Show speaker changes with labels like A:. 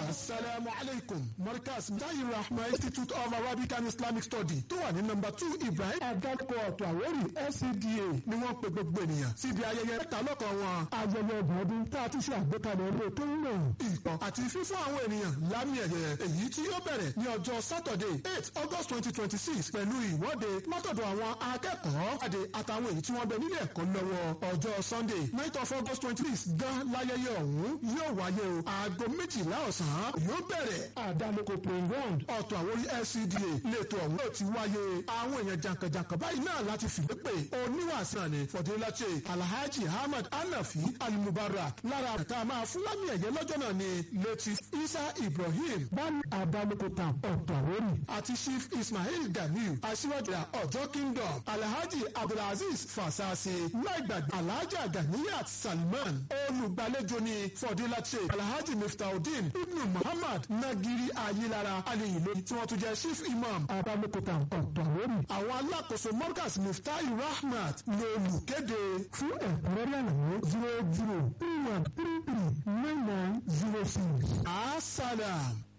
A: asalaamu alaykum markaz mutayi rahma institute of arabic and islamic study tó wà ní nọ́mbà two ibrahim agadko ọ̀tọ̀ àwórì fcda ni wọ́n pe gbogbo ènìyàn síbi ayẹyẹ mẹ́ta lọ́kàn wọn. ayẹyẹ ọdún ọdún tá a ti ṣe àgbékalẹ̀ ilé tó ń lò. ìpọ̀ àti fífún àwọn ènìyàn lámì ẹ̀yẹ èyí tí yóò bẹ̀rẹ̀ ní ọjọ́ saturday eight august twenty twenty six pẹ̀lú ìwọ́de látọ̀dọ̀ àwọn akẹ́kọ̀ọ́ àdè àtàwọn èyí tí wọ́n bẹ nílé ẹ̀kọ́ lọ́wọ́ ọjọ́ sunday night of august twenty six gan láyẹyẹ ọ̀hún yóò wáyé o aago méjìlá ọ̀sán yóò bẹ̀rẹ̀ àdánukò playing ground ọ̀tọ̀ àwórí lcda lẹ́tọ̀ ọ̀hún yóò ti wáyé àwọn èèyàn jàǹkànjàǹkàn báyìí náà láti fìwé pé oníwàásàn ni fọdúnláṣẹ alhaji ahmad anafi alimubarak lára àtà máa fún lámì ẹ̀yẹ lọ́jọ́ náà ni latif isa ibrahim bani àdánukò tam ọ̀tọ̀ àwórí àti chief ismail ganiu aṣíwájú ọjọ́ kingdom alhaji abdulaziz fasasi láìgbàgbé alhaja ganiyat salman olùgbàlejò ni fọdúnláṣẹ alhaji miftaudeen ibnu muhammad nagiri ayilara aliyilo tí wọ́n tún jẹ́ chief imam abalukuta ọ̀tọ̀wọ́rì. àwọn alákòóso morgas miftahi rahmat ló olùkéde fún ẹ̀kúnrẹ́rẹ́ àlàyé zero zero three one three three nine nine zero six. asalaam.